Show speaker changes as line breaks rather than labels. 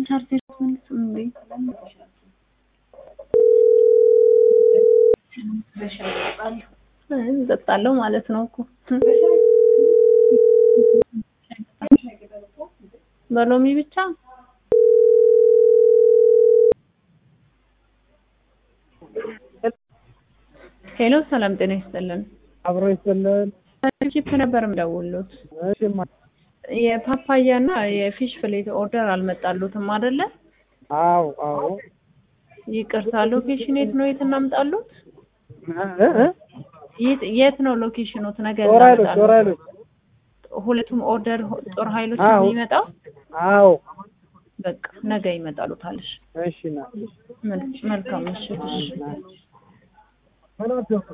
ቻርጀር ትመልስም እንዴ? እጠጣለሁ ማለት ነው እኮ በሎሚ ብቻ ሄሎ፣ ሰላም ጤና ይስጥልን።
አብሮ ይስጥልን።
ቺፕ ነበር የምደውልዎት።
እሺማ
የፓፓያ እና የፊሽ ፍሌት ኦርደር አልመጣሉትም አይደለ?
አዎ አዎ።
ይቅርታ፣ ሎኬሽን የት ነው? የት እናምጣሉት?
እ እ
የት የት ነው ሎኬሽኖት? ነገ
ጦር ኃይሎች
እናመጣለን።
ጦር ኃይሎች
ሁለቱም ኦርደር ጦር ኃይሎች
አዎ።
ነው የሚመጣው።
አዎ።
በቃ ነገ ይመጣሉታል። እሺ፣
እሺ ና
መልካም ምሽት። እሺ።
ና